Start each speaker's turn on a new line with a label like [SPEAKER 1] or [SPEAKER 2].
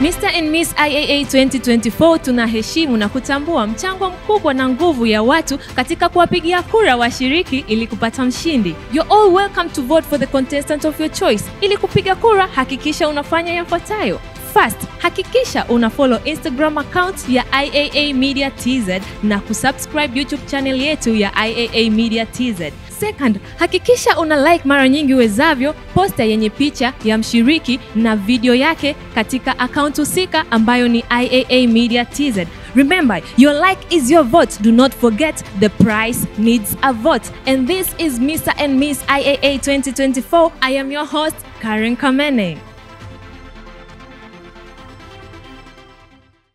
[SPEAKER 1] Mr and Miss IAA 2024 tunaheshimu na kutambua mchango mkubwa na nguvu ya watu katika kuwapigia kura washiriki ili kupata mshindi. You're all welcome to vote for the contestant of your choice. Ili kupiga kura, hakikisha unafanya yafuatayo. First, hakikisha una follow Instagram account ya IAA Media TZ na kusubscribe YouTube channel yetu ya IAA Media TZ. Second, hakikisha una like mara nyingi uwezavyo posta yenye picha ya mshiriki na video yake katika account husika ambayo ni IAA Media TZ. Remember, your like is your vote. Do not forget the prize needs a vote. And this is Mr. and Miss IAA 2024. I am your host, Karen Kamene.